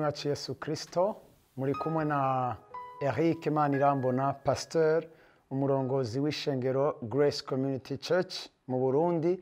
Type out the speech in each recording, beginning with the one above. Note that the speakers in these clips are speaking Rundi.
wacu yesu kirisito muri kumwe na eric manirambona pasiteri umurongozi w'ishengero grace community church mu burundi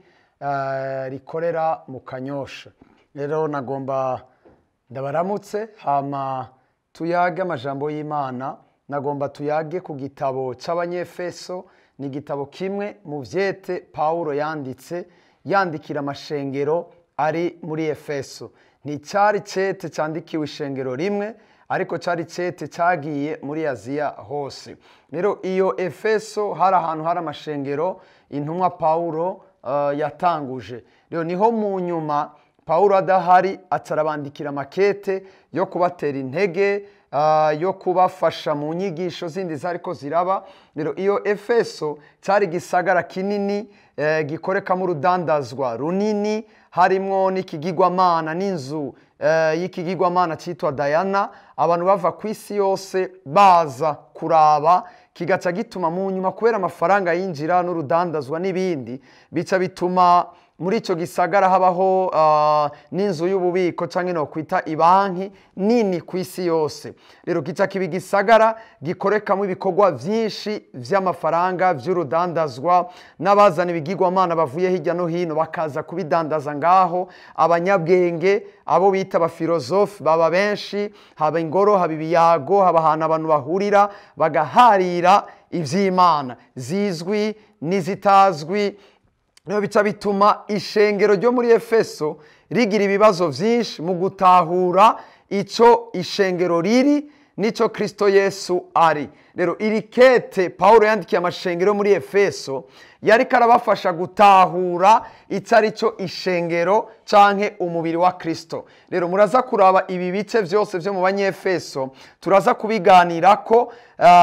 eh, rikorera mu kanyosha rero nagomba ndabaramutse hama tuyage amajambo y'imana nagomba tuyage ku gitabo cy'abanyefeso ni igitabo kimwe mu vyete pawulo yanditse yandikira amashengero ari muri efeso nticyari cete cyandikiwe ishengero rimwe ariko cyari cete cyagiye muri aziya hose rero iyo efeso hari ahantu hari amashengero intumwa pawulo uh, yatanguje rero niho mu nyuma pawulo adahari atarabandikira amakete yo kubatera intege uh, yo kubafasha mu nyigisho zindi zariko ziraba rero iyo efeso cyari gisagara kinini eh, gikorekamo urudandazwa runini harimwo n'ikigigwamana n'inzu eh, y'ikigigwamana cyitwa dayana abantu bava ku isi yose baza kuraba kigaca gituma mu nyuma kubera amafaranga yinjira n'urudandazwa n'ibindi bica bituma muri icyo gisagara habaho uh, n'inzu y'ububiko cyangwa no kwita ibanki nini ku isi yose rero kica kiba igisagara gikorekamo ibikorwa byinshi by'amafaranga by'urudandazwa n'abazana ibigirwamana bavuye hirya no hino bakaza kubidandaza ngaho abanyabwenge abo bita abafilozofi baba benshi haba ingoro haba ibiyago haba ahantu abantu bahurira bagaharira iby'imana zizwi n'izitazwi niyo bica bituma ishengero ryo muri efeso rigira ibibazo byinshi mu gutahura icyo ishengero riri n'icyo kirisito yesu ari rero iri kete paul yandikiye amashengero muri efeso yari karabafasha gutahura icyo ari cyo ishengero cyangwa umubiri wa kirisito rero muraza kuraba ibi bice byose byo mu banyefeso turaza kubiganira ko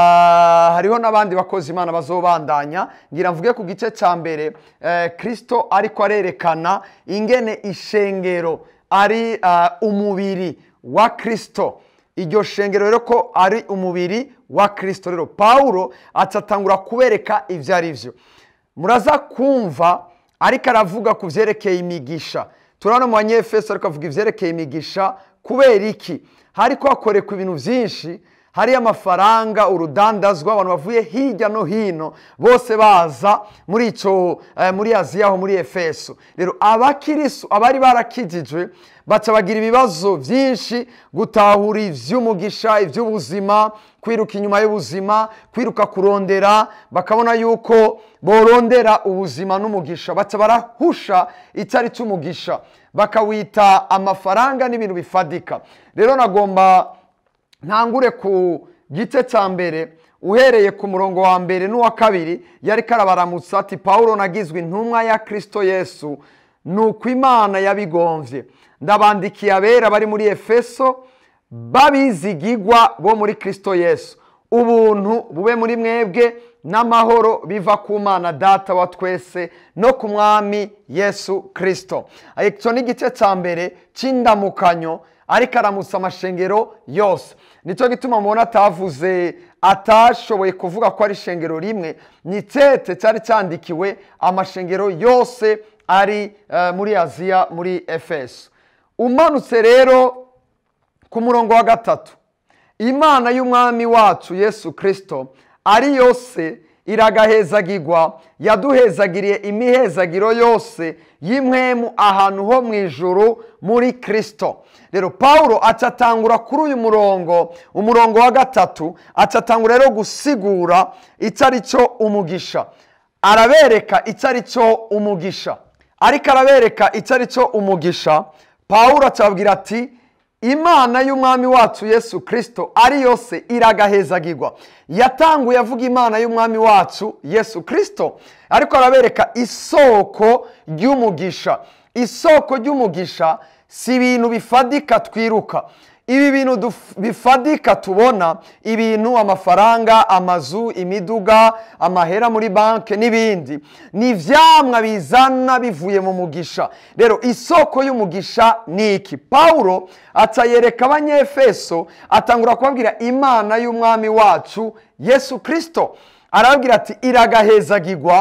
hariho n'abandi bakozi imana bazobandanya ngira mvuge ku gice cya mbere kirisito ariko arerekana ingene ishengero ari umubiri wa kirisito iryo shengero rero ko ari umubiri wa kirisito rero paul atatangura kubereka ibyo ari byo muraza kumva ariko aravuga ku byerekeye imigisha turabona mu banyefeso ariko avuga ibyerekeye imigisha kubera iki hariko hakorekwa ibintu byinshi hariyo amafaranga urudandazwa abantu bavuye hirya no hino bose baza muri icyo muri aziya aho muri efeso rero abakirisu abari barakijijwe baca bagira ibibazo byinshi gutahura iby'umugisha iby'ubuzima kwiruka inyuma y'ubuzima kwiruka kurondera bakabona yuko borondera ubuzima n'umugisha baca barahusha icyo ari cy'umugisha bakawita amafaranga n'ibintu bifadika rero nagomba ntangure ku gice cya mbere uhereye ku murongo wa mbere n'uwa kabiri yari karabaramutsa ati paul nagizwe intumwa ya kirisito yesu ni uko imana yabigombye ndabandikiye abera bari muri efeso babizigigwa bo muri kirisito yesu ubuntu bube muri mwebwe n'amahoro biva ku mana data wa twese no ku mwami yesu kirisito icyo ni igice cya mbere cy'indamukanyo ariko aramutsa amashengero yose nicyo gituma mubona atavuze atashoboye kuvuga ko ari ishengero rimwe ni tete cyari cyandikiwe amashengero yose ari muri aziya muri efeso umanutse rero ku murongo wa gatatu imana y'umwami wacu yesu kirisito ari yose iragahezagirwa yaduhezagiriye imihezagiro yose y'imwemu ahantu ho mu ijuru muri kirisito rero paul acatangura kuri uyu murongo umurongo wa gatatu acatangura rero gusigura icyo ari cyo umugisha arabereka icyo ari cyo umugisha ariko arabereka icyo ari cyo umugisha paul acababwira ati imana y'umwami wacu yesu kirisito ari yose iragahezagirwa yatanguye avuga imana y'umwami wacu yesu kirisito ariko arabereka isoko ry'umugisha isoko ry'umugisha si ibintu bifadika twiruka ibi bintu bifadika tubona ibintu amafaranga amazu imiduga amahera muri banki n'ibindi ni ibyamwa bizana bivuye mu mugisha rero isoko y'umugisha ni iki paul atayereka abanyefeso atangura kubabwira imana y'umwami wacu yesu kirisito arababwira ati iragahezagirwa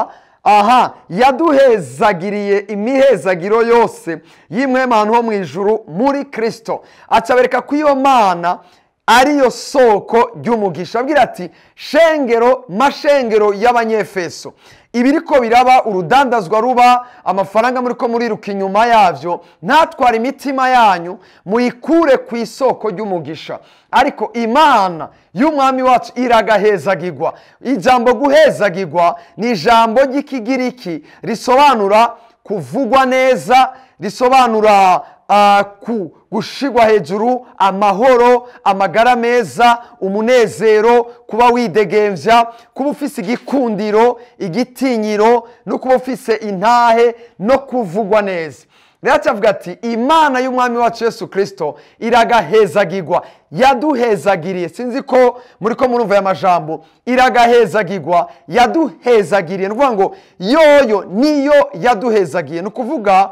aha yaduhezagiriye imihezagiro yose y'imwe ahantu ho mu ijuru muri kirisito acabereka ko iyo mana ariyo soko ry'umugisha abwira ati shengero mashengero y'abanyefeso ibiri ko biraba urudandazwa ruba amafaranga muri ko muriruka inyuma yabyo ntatware imitima yanyu muyikure ku isoko ry'umugisha ariko imana y'umwami wacu iragahezagirwa ijambo guhezagirwa ni ijambo ry'ikigiriki risobanura kuvugwa neza risobanura gushigwa hejuru amahoro amagara meza umunezero kuba widegembya kuba ufise igikundiro igitinyiro no kuba ufise intahe no kuvugwa neza rero cyavuga ati imana y'umwami wacu yesu kirisito iragahezagirwa yaduhezagiriye sinzi ko muri ko murumva aya majambo iragahezagirwa yaduhezagiriye ni ukuvuga ngo yoyo niyo yaduhezagiye ni ukuvuga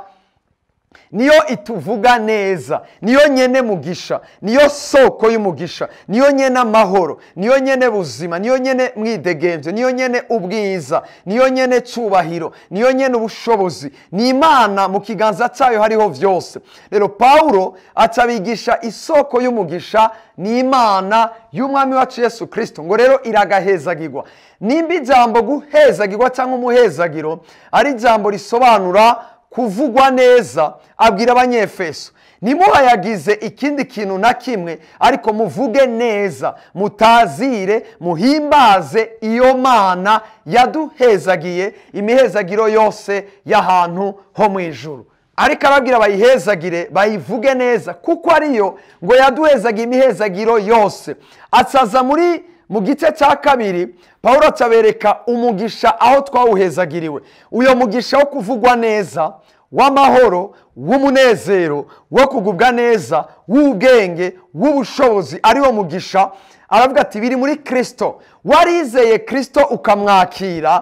niyo ituvuga neza niyo nyene mugisha niyo soko y'umugisha niyo nyene amahoro niyo nyene buzima niyo nyene mwidegemvyo niyo nyene ubwiza niyo nyene cubahiro niyo nyene ubushobozi ni imana mu kiganza cyayo hariho vyose rero pawulo acabigisha isoko y'umugisha ni imana y'umwami wacu yesu kirisito ngo rero iragahezagirwa nimba ijambo guhezagirwa cyangwa umuhezagiro ari ijambo risobanura kuvugwa neza abwira abanyefeso ntimuhayagize ikindi kintu na kimwe ariko muvuge neza mutazire muhimbaze iyo mana yaduhezagiye imihezagiro yose y'ahantu ho mu ijuru ariko arabwira bayihezagire bayivuge neza kuko ariyo ngo yaduhezagiye imihezagiro yose asaza muri mu gice cya kabiri paul acabereka umugisha aho twawuhezagiriwe uyo mugisha wo kuvugwa neza w'amahoro w'umunezero wo kugubwa neza w'ubwenge w'ubushobozi ariwo mugisha aravuga ati biri muri kirisito warizeye kirisito ukamwakira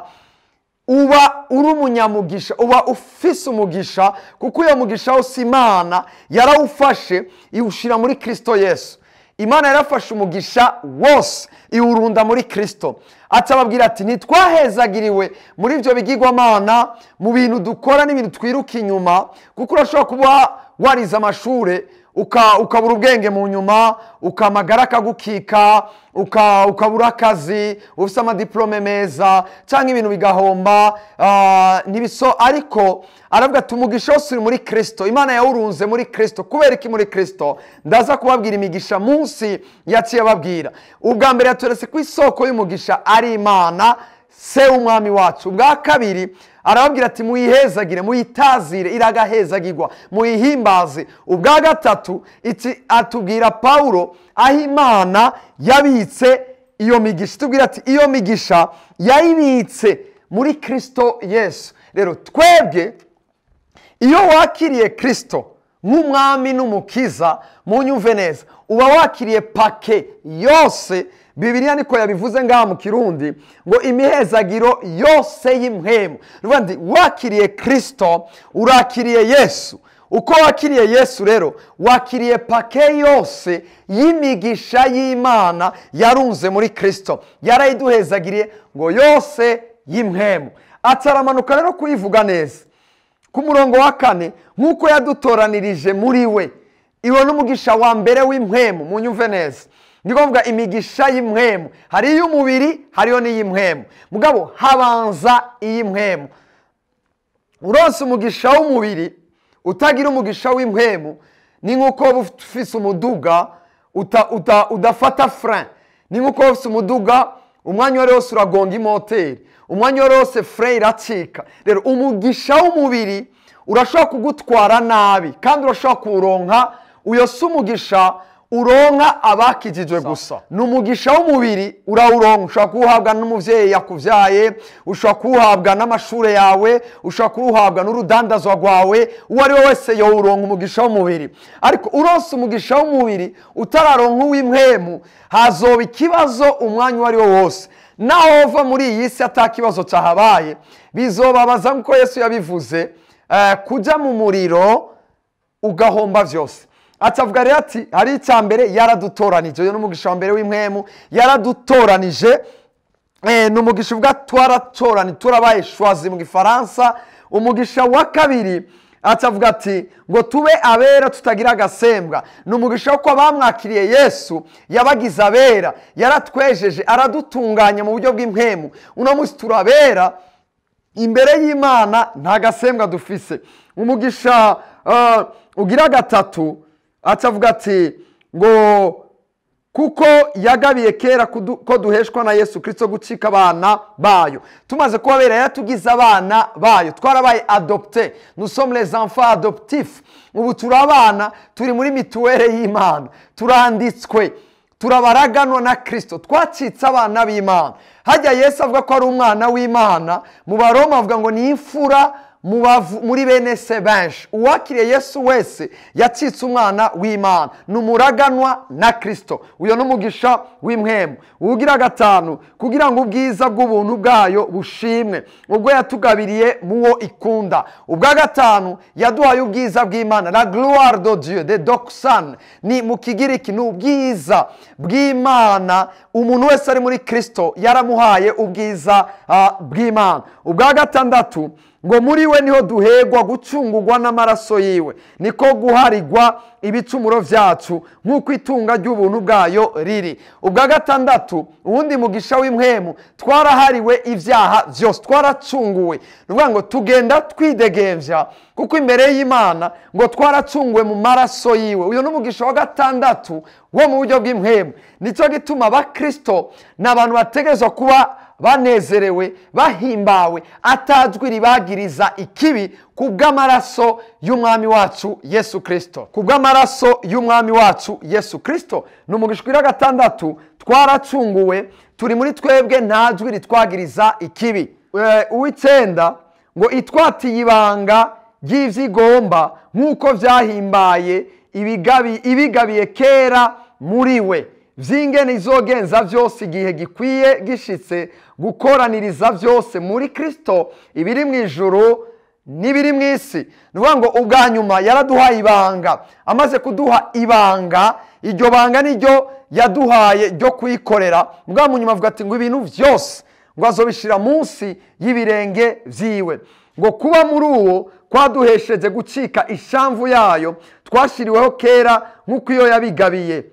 uba uri umunyamugisha uba ufise umugisha kuko uyo mugisha wose imana yarawufashe iwushyira muri kirisito yesu imana yarafashe umugisha wose iwurunda muri kirisito atababwira ati ntitwahezagiriwe muri ibyo bigirwamana mu bintu dukora n'ibintu twiruka inyuma kuko urashobora kuba warize amashuri ukabura ubwenge mu nyuma ukamagara akagukika ukabura akazi ufite amadiporome meza cyangwa ibintu bigahomba ntibiso ariko aravuga ati umugisha wose uri muri kirisito imana yawurunze muri kirisito kubera iki muri kirisito ndaza kubabwira imigisha munsi yaciye ababwira ubwa mbere yaturetse ko isoko y'umugisha ari imana se w'umwami wacu ubwa kabiri arababwira ati muyihezagire muyitazire iragahezagirwa muyihimbaze ubwa gatatu iki atubwira pawulo aho imana yabitse iyo migisha itubwira ati iyo migisha yayibitse muri kirisito yesu rero twebwe iyo wakiriye kirisito nk'umwami n'umukiza mu nyumve neza uba wakiriye pake yose bibiriya niko yabivuze ngaha mu kirundi ngo imihezagiro yose y'imhemu ndi wakiriye kirisito urakiriye yesu uko wakiriye yesu rero wakiriye pake yose y'imigisha y'imana yarunze muri kirisito yarayiduhezagiriye ngo yose y'imhemu ataramanuka rero kuyivuga neza ku murongo wa kane nk'uko yadutoranirije muri we iwe n'umugisha wa mbere w'imhemu mu nyumve neza ni ngombwa imigisha y'imhemu hari iy'umubiri hariyo n'iy'imhemu mugabo habanza iy'imhemu uronse umugisha w'umubiri utagira umugisha w'imhemu ni nk'uko waba ufise umuduga udafata fure ni nk'uko waba ufise umuduga umwanya uwo ari wose uragonga imoteri umwanya uwo ari wose fure iracika rero umugisha w'umubiri urashobora kugutwara nabi kandi urashobora kuwuronka uyo si umugisha uronka abakijijwe gusa ni umugisha w'umubiri urawuronka ushobora kuwuhabwa n'umubyeyi yakubyaye ushobora kuwuhabwa n'amashuri yawe ushobora kuwuhabwa n'urudandazwa rwawe uwo ari we wese yawuronka umugisha w'umubiri ariko uronse umugisha w'umubiri utararonka uw'imwemu hazoba ikibazo umwanya uwo ari wo wose naho wava muri iyi si atakibazo cyahabaye bizobabaza nk'uko yesu yabivuze kujya mu muriro ugahomba byose atavuga rero ati hari icya mbere yaradutoranije uyu ni umugisha wa mbere w'imwemu yaradutoranije Eh, ni umugisha uvuga twaratorani turabaye shwazi mu gifaransa umugisha wa kabiri acavuga ati ngo tube abera tutagira agasembwa ni umugisha wo kuba bamwakiriye yesu yabagize abera yaratwejeje aradutunganya mu buryo bw'impemu uno munsi turabera imbere y'imana nta gasembwa dufise umugisha ah, ugira gatatu acavuga ati ngo kuko yagabiye kera kudu- ko duheshwa na yesu kirisito gucika abana bayo tumaze kubabera yatugize abana bayo twarabaye adopte nous sommes les enfants adoptifs ubu turi abana turi muri mituwere y'imana turanditswe turabaraganwa na kirisito twacitse abana b'imana hajya yesu avuga ko ari umwana w'imana mu baroma avuga ngo ni imfura mu bavu- muri bene se benshi uwakiriye yesu wese yacitse umwana w'imana ni umuraganwa na kirisito uyu ni umugisha w'impwemu uwugira gatanu kugira ngo ubwiza bw'ubuntu bwayo bushimwe ubwo yatugabiriye mu wo ikunda ubwa gatanu yaduhaye ubwiza bw'imana la gloire de dieu de doxan ni mu kigiriki ni ubwiza bw'imana umuntu wese ari muri kirisito yaramuhaye ubwiza ah, bw'imana ubwa gatandatu ngo muri we niho duhegwa gucungurwa n'amaraso yiwe niko guharigwa ibicumuro byacu nk'uko itunga ry'ubuntu bwayo riri ubwa gatandatu uwundi mugisha w'impwemu twarahariwe ibyaha byose twaracunguwe ni ukuvuga ngo tugenda twidegembya kuko imbere y'imana ngo twaracunguwe mu maraso yiwe uyu ni umugisha wa gatandatu wo mu buryo bw'impwemu nicyo gituma abakirisito ni abantu bategerezwa kuba banezerewe bahimbawe atajwi ribagiriza ikibi ku bw'amaraso y'umwami wacu yesu kirisito ku bw'amaraso y'umwami wacu yesu kirisito ni umugisha wa gatandatu twaracunguwe turi muri twebwe nta jwi ritwagiriza ikibi Eh, uw'icyenda ngo itwatiye ibanga ry'ibyigomba nk'uko byahimbaye ibigabi- ibigabiye kera muri we by'ingene izogenza byose igihe gikwiye gishitse gukoraniriza byose muri kirisito ibiri mu ijuru n'ibiri mu isi ni ukuvuga ngo ubwa nyuma yaraduhaye ibanga amaze kuduha ibanga iryo banga niryo yaduhaye ryo kuyikorera ubwa mu nyuma avuga ati ngo ibintu byose ngo azobishyira munsi y'ibirenge byiwe ngo kuba muri uwo kwaduhesheje gucika ishamvu yayo twashyiriweho kera nk'uko iyo yabigabiye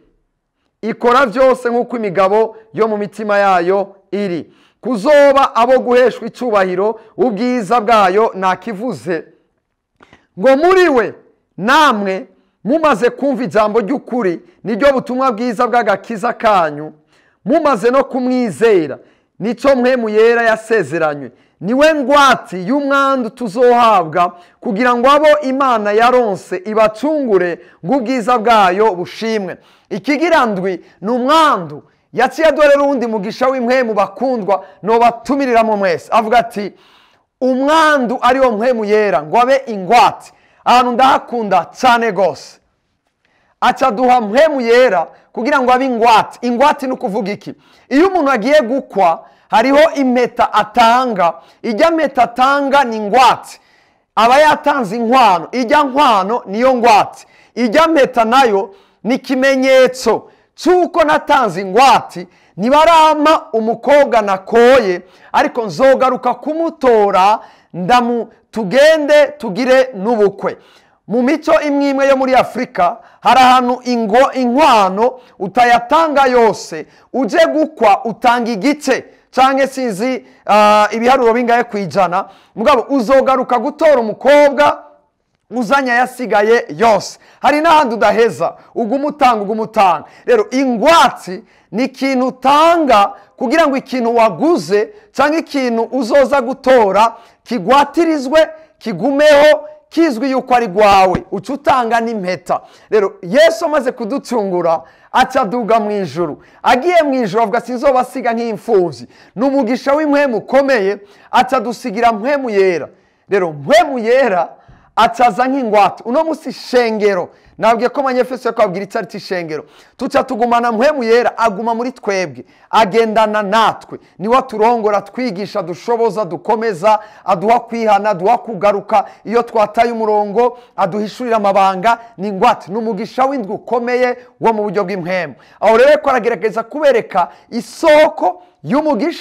ikora byose nk'uko imigabo yo mu mitima yayo iri kuzoba abo guheshwa icyubahiro ubwiza bwayo ntakivuze ngo muri we namwe mumaze kumva ijambo ry'ukuri niryo butumwa bwiza bw'agakiza kanyu mumaze no kumwizera nicyo mwemu yera yasezeranywe niwe ngwati y'umwandu tuzohabwa kugira ngo abo imana yaronse ibacungure ngo ubwiza bwayo bushimwe ikigira ndwi ni umwandu yaciye dore n'uwundi mugisha w'impwemu bakundwa nobatumiriramo mwese avuga ati umwandu ariwo mpwemu yera ngo abe ingwate ahantu ndahakunda cyane rwose acaduha mpwemu yera kugira ngo abe ingwate ingwate ni ukuvuga iki iyo umuntu agiye gukwa hariho impeta atanga ijya mpeta atanga ni ingwate aba yatanze inkwano ijya nkwano niyo ngwate ijya mpeta nayo ni ikimenyetso cy'uko natanze ingwate ntibarama umukobwa nakoye ariko nzogaruka kumutora ndamu tugende tugire n'ubukwe mu mico imwe imwe yo muri afurika hari ahantu ingo inkwano utayatanga yose uje gukwa utanga igice cyangwa sinzi ah, ibiharuro bingahe ku ijana mugabo uzogaruka gutora umukobwa uzanye ayasigaye yose hari n'ahandi udaheza uguma utanga uguma utanga rero ingwatsi ni ikintu utanga kugira ngo ikintu waguze cyangwa ikintu uzoza gutora kigwatirizwe kigumeho kizwi yuko ari rwawe uca utanga n'impeta rero yesu amaze kuducungura aca aduga mu ijuru agiye mu ijuru avuga sinzoba asiga nk'imfubyi ni umugisha w'impwemu ukomeye aca adusigira mpwemu yera rero mpwemu yera acaza nk'ingwate uno munsi ishengero nabwiye ko abanyefeso yo kubabwira icyo ari cyo ishengero tuca tugumana mpwemu yera aguma muri twebwe agendana natwe niwe aturongora twigisha dushoboza dukomeza aduha kwihana aduha kugaruka iyo twataye umurongo aduhishurira amabanga ni ingwate ni umugisha w'indwi ukomeye wo mu buryo bw'impwemu aho rero ko aragerageza kubereka isoko y'umugisha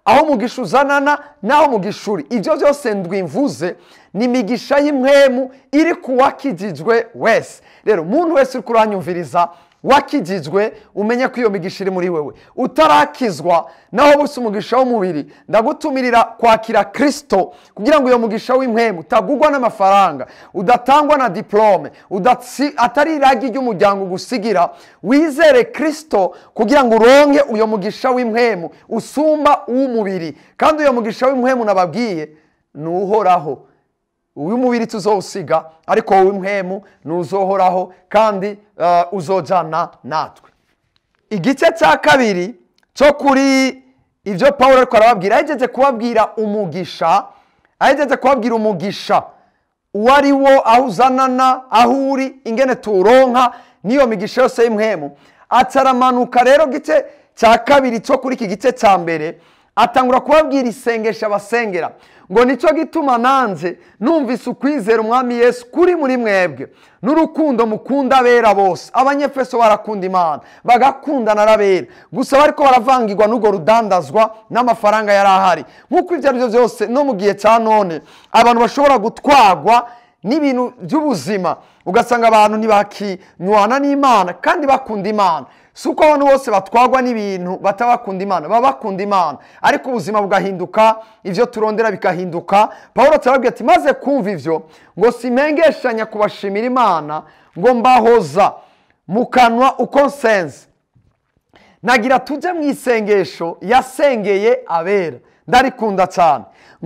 aho umugisha uzanana n'aho umugisha uri ibyo byose ndwimvuze ni imigisha y'imwemu iri ku wakijijwe wese rero umuntu wese uri kuranyumviriza wakijijwe umenye ko iyo migisha iri muri wewe utarakizwa naho busa umugisha w'umubiri ndagutumirira kwakira kirisito kugira ngo iyo mugisha w'impemu utagugwa n'amafaranga udatangwa na diporome atari iragi ry'umuryango ugusigira wizere kirisito kugira ngo uronke uyo mugisha w'impemu usumba uw'umubiri kandi uyo mugisha w'impemu nababwiye ni uhoraho uw'umubiri tuzowusiga ariko wowe impemu ntuzohoraho kandi uzojyana natwe igice cya kabiri cyo kuri ibyo paul ariko arababwira ahegeje kubabwira umugisha ahegeje kubabwira umugisha uwo ari wo aho uzanana aho uri ingene tuwuronka n'iyo migisha yose y'impemu ataramanuka rero gice cya kabiri cyo kuri iki gice cya mbere atangura kubabwira isengesha abasengera ngo nicyo gituma nanjye numvise ukwizera umwami Yesu kuri muri mwebwe n'urukundo mukunda abera bose abanyefeso barakunda imana bagakundana n'abera gusa bariko baravangirwa n'urwo rudandazwa n'amafaranga yari ahari nk'uko ibyo ari byo byose no mu gihe cya none abantu bashobora gutwarwa n'ibintu by'ubuzima ugasanga abantu ntibakinywana n'imana kandi bakunda imana si uko abantu bose batwarwa n'ibintu batabakunda imana baba bakunda imana ariko ubuzima bugahinduka ibyo turondera bikahinduka paul turababwira ati maze kumva ibyo ngo simengeshanya kubashimira imana ngo mbahoza mu kanwa uko nsenze nagira tujye mu isengesho yasengeye abera ndarikunda cyane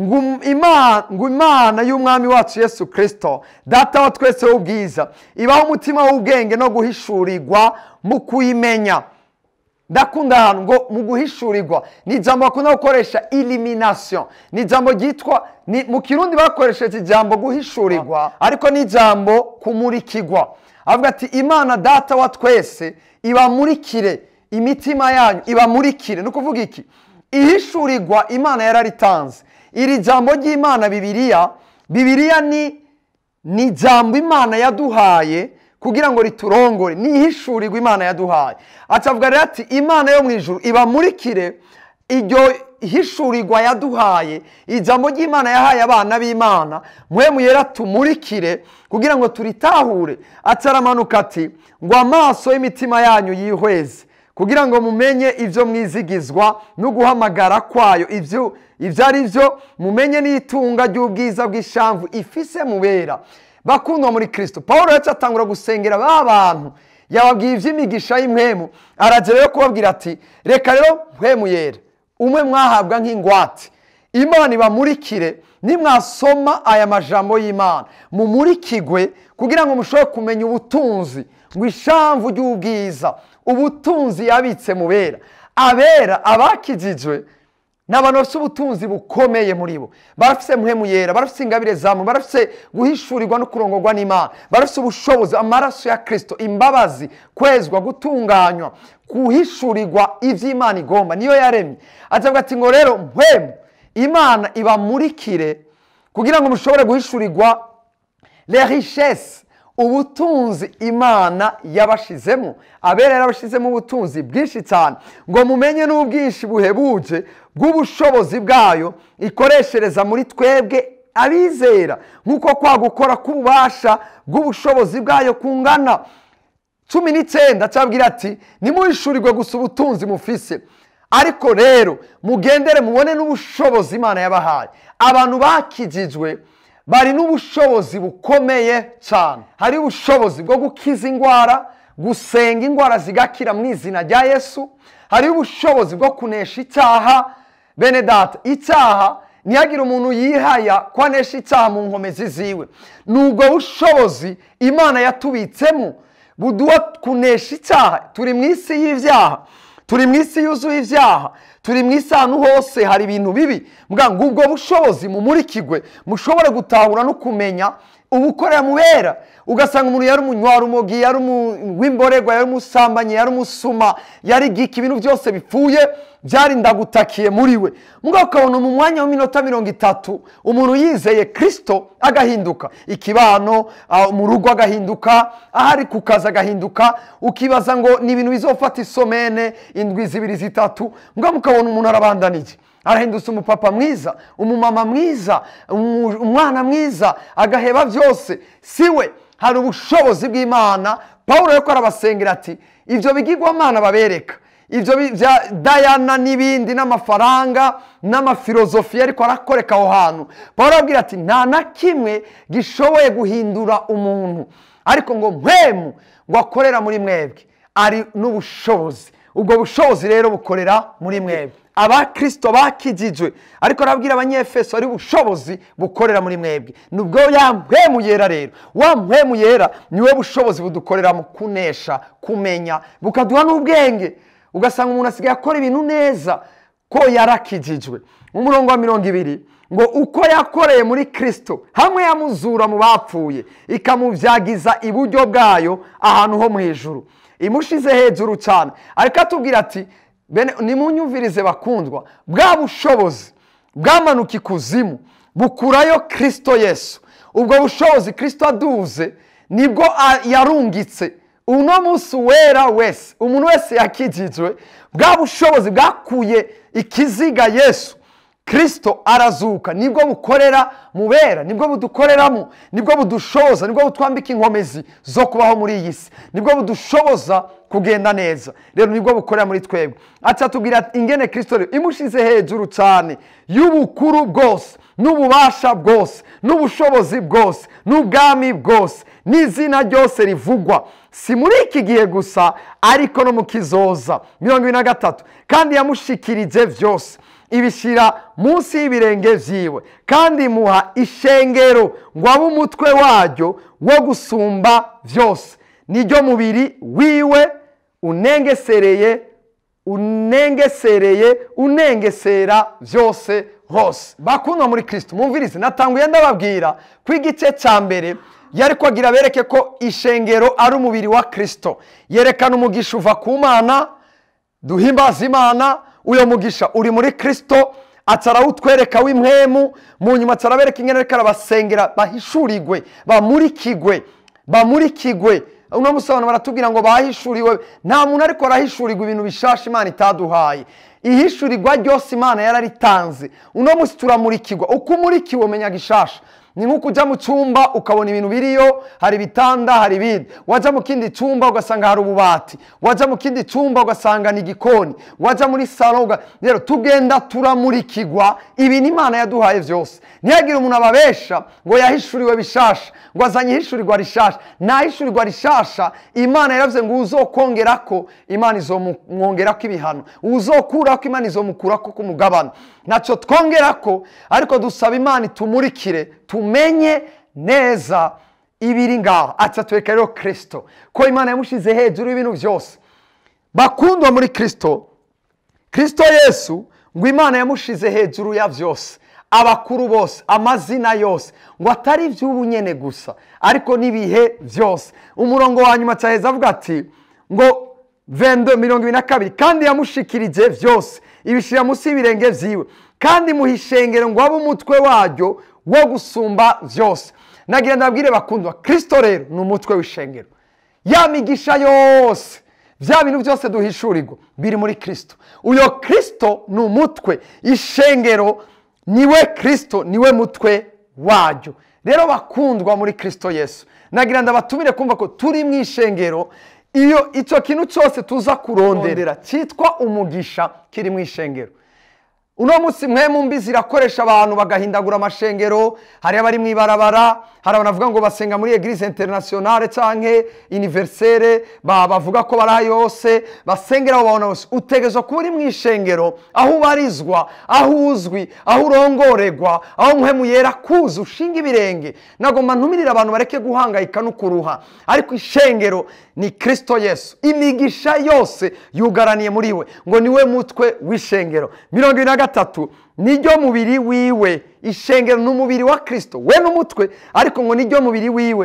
ngo imana y'umwami wacu yesu kirisito data wa twese w'ubwiza ibaho umutima w'ubwenge no guhishurirwa mu kuyimenya ndakunda ahantu ngo mu guhishurirwa ni ijambo bakunda gukoresha iliminasiyo ni ijambo ryitwa mu kirundi bakoresheje ijambo guhishurirwa ariko ni ijambo kumurikirwa avuga ati imana data wa twese ibamurikire imitima yanyu ibamurikire ni ukuvuga iki ihishurirwa imana yararitanze iri jambo ry'imana bibiriya bibiriya ni ni ijambo imana yaduhaye kugira ngo riturongore ni ihishurirwa imana yaduhaye acavuga rero ati imana yo mu ijuru ibamurikire iryo hishurirwa yaduhaye ijambo ry'imana yahaye abana b'imana mwe yera tumurikire kugira ngo turitahure ataramanuka ati ngo amaso y'imitima yanyu yihweze kugira ngo mumenye ibyo mwizigizwa no guhamagara kwayo ibyo ibyo ari byo mumenye n'itunga ry'ubwiza bw'ishamvu ifise mubera bakundwa muri kirisito paul yacu atangura gusengera ba bantu yababwiye iby'imigisha y'imwemu aragera yo kubabwira ati reka rero mpwemu yera umwe mwahabwa nk'ingwate imana ibamurikire nimwasoma aya majambo y'imana mumurikigwe kugira ngo mushobore kumenya ubutunzi ngo ishamvu ry'ubwiza ubutunzi yabitse mubera abera abakijijwe ni abantu bafite ubutunzi bukomeye muri bo barafite muhemu yera barafite ingabire zamu barafite guhishurirwa no kurongorwa n'imana barafite ubushobozi amaraso ya kirisito imbabazi kwezwa gutunganywa guhishurirwa iby'imana igomba niyo yaremye azavuga ati ngo rero mpemu imana ibamurikire kugira ngo mushobore guhishurirwa le richesse ubutunzi imana yabashizemo abera yarabashizemo ubutunzi bwinshi cyane ngo mumenye n'ubwinshi buhebuje bw'ubushobozi bwayo ikoreshereza muri twebwe abizera nk'uko kwa gukora k'ububasha bw'ubushobozi bwayo kungana cumi n'icyenda cyabwira ati nimuhishurirwe gusa ubutunzi mufise ariko rero mugendere mubone n'ubushobozi imana yabahaye abantu bakijijwe bari n'ubushobozi bukomeye cyane hari ubushobozi bwo gukiza indwara gusenga indwara zigakira mu izina rya yesu hari ubushobozi bwo kunesha icyaha bene data icyaha ntihagire umuntu yihaya ko anesha icyaha mu nkomezi ziwe ni ubwo bushobozi imana yatubitsemo buduha kunesha icyaha turi mu isi y'ibyaha turi mu isi yuzuye ibyaha turi mu isi ahantu hose hari ibintu bibi ngo ubwo bushobozi mumurikigwe mushobore gutahura no kumenya ubukorera mubera ugasanga umuntu yari umunywarumogi yari uw'imborerwa yari umusambanyi yari umusuma yari gika ibintu byose bipfuye byari ndagutakiye muri we mugabo ukabona mu mwanya w'iminota mirongo itatu umuntu yizeye kirisito agahinduka ikibano mu rugo agahinduka ahari ku kazi agahinduka ukibaza ngo ni ibintu bizofata isomene indwi zibiri zitatu mugabo ukabona umuntu arabandanije arahindutse umupapa mwiza umumama mwiza umu- umwana mwiza agaheba byose si we hari ubushobozi bw'imana paul ariko arabasengera ati ibyo bigirwamana babereka ibyo bi- bya dayana n'ibindi n'amafaranga n'amafilozofiya ariko arakoreka aho hantu paul arabwira ati nta na kimwe gishoboye guhindura umuntu ariko ngo mpemu ngo akorera muri mwebwe ari n'ubushobozi ubwo bushobozi rero bukorera muri mwebwe abakirisito bakijijwe ariko arabwira abanyefeso ari ubushobozi bukorera muri mwebwe nubwo ya mpemu yera rero wa mpemu yera niwe bushobozi budukorera mu kunesha kumenya bukaduha n'ubwenge ugasanga umuntu asigaye akora ibintu neza ko yarakijijwe umurongo wa mirongo ibiri ngo uko yakoreye muri kirisito hamwe yamuzura mu bapfuye ikamubyagiza iburyo bwayo ahantu ho mu ijuru imushize hejuru cyane ariko atubwira ati bene nimunyumvirize bakundwa bwa bushobozi bwamanuka ikuzimu bukurayo kirisito yesu ubwo bushobozi kirisito aduze nibwo a- yarungitse uno munsi wera wese umuntu wese yakijijwe bwa bushobozi bwakuye ikiziga yesu kirisito arazuka nibwo bukorera mu bera nibwo budukoreramo nibwo budushoboza nibwo butwambika inkomezi zo kubaho muri iyi si nibwo budushoboza kugenda neza rero nibwo bukorera muri twebwe ati atubwira ati ingene kirisito rero imushize hejuru cyane y'ubukuru bwose n'ububasha bwose n'ubushobozi bwose n'ubwami bwose n'izina ryose rivugwa si muri iki gihe gusa ariko no mu kizoza mirongo ibiri na gatatu kandi yamushikirije byose ibishyira munsi y'ibirenge byiwe kandi imuha ishengero ngo abe umutwe waryo wo gusumba byose niryo mubiri wiwe unengesereye unengesereye unengesera byose hose bakundwa muri kirisito mumvirize natanguye ndababwira ko igice cya mbere yari kwagira bereke ko ishengero ari umubiri wa kirisito yerekana umugisha uva ku mana duhimbaza imana uyo mugisha uri muri kirisito atarawutwereka w'imwemu mu nyuma atarabereka ingene ariko arabasengera bahishurigwe bamurikigwe bamurikigwe uno munsi abantu baratubwira ngo bahishuriwe nta muntu ariko arahishurirwa ibintu bishasha imana itaduhaye ihishurirwa ryose imana yararitanze uno munsi turamurikirwa uko umurikiwe umenya gishasha ni nk'uko ujya mu cyumba ukabona ibintu biriyo hari ibitanda hari ibindi wajya mu kindi cyumba ugasanga hari ububati wajya mu kindi cyumba ugasanga ni igikoni wajya muri salo uga- rero tugenda turamurikirwa ibintu imana yaduhaye byose ntihagire umuntu ababesha ngo yahishuriwe bishasha ngo azanye ihishurirwa rishasha nta hishurirwa rishasha imana yaravuze ngo uzokongera ko imana izomwongera ko ibihano uzokura ko imana izomukura ko ku mugabane ntacyo twongera ko ariko dusaba imana itumurikire tumenye neza ibiri ngaho ati atwereka rero kirisito ko imana yamushyize hejuru y'ibintu byose bakundwa muri kirisito kirisito yesu ngo imana yamushize hejuru ya byose abakuru bose amazina yose ngo atari iby'ubu nyene gusa ariko n'ibihe byose umurongo wa nyuma cyaheza avuga ati ngo vendo mirongo ibiri na kabiri kandi yamushikirije byose ibishyira munsi y'ibirenge byiwe kandi muha ishengero ngo abe umutwe waryo wo gusumba byose nagira ndabwire bakundwa kirisito rero ni umutwe w'ishengero ya migisha yose bya bintu byose duhishurirwa biri muri kirisito uyo kirisito ni umutwe ishengero niwe kirisito niwe mutwe waryo rero bakundwa muri kirisito yesu nagira ndabatumire kumva ko turi mu ishengero iyo icyo kintu cyose tuza kurondera cyitwa umugisha kiri mu ishengero uno munsi mwe mu mbi zirakoresha abantu bagahindagura amashengero hari abari mu ibarabara hari abantu bavuga ngo basenga muri eglise internationale canke universere ba- bavuga ko bari aho yose basengera aho babona hose utegerezwa kuba uri mu ishengero aho ubarizwa aho uzwi aho urongoregwa aho muhemu yera kuza ushinga ibirenge nagomba ntumirire abantu bareke guhangayika no kuruha ariko ishengero ni kirisito yesu imigisha yose yugaraniye muri we ngo niwe mutwe w'ishengero mirongo ibiri na gatatu niryo mubiri wiwe ishengero ni umubiri wa kirisito we n'umutwe ariko ngo niryo mubiri wiwe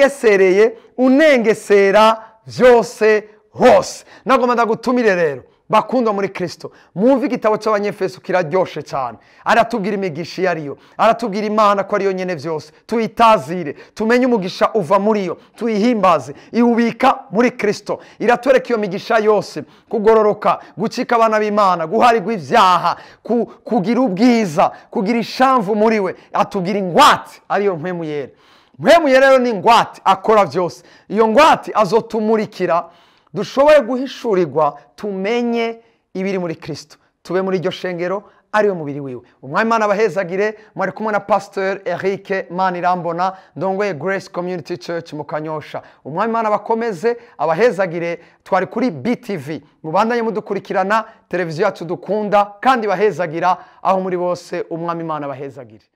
unengesereye unengesera byose hose nagomba ndagutumire rero bakundwa muri kirisito mwumve igitabo cy'abanyefeso kiraryoshe cyane aratubwira imigisha iyo ariyo aratubwira imana ko ariyo nyine byose tuyitazire tumenye umugisha uva muri yo tuyihimbaze iwubika muri kirisito iratwereka iyo migisha yose kugororoka gucika abana b'imana guharirwa ibyaha ku- kugira ubwiza kugira ishamvu muri we atubwira ingwate ariyo mpemu yera mpemu yera rero ni ingwate akora byose iyo ngwate azotumurikira dushobore guhishurirwa tumenye ibiri muri kirisito tube muri iryo shengero ariwe mubiri wiwe umwami imana abahezagire mwari kumwe na pasiteri eric manirambona ndongoye grace community church mu kanyosha umwami imana abakomeze abahezagire twari kuri btv mubandanye mudukurikirana televiziyo yacu dukunda kandi bahezagira aho muri bose umwami imana abahezagire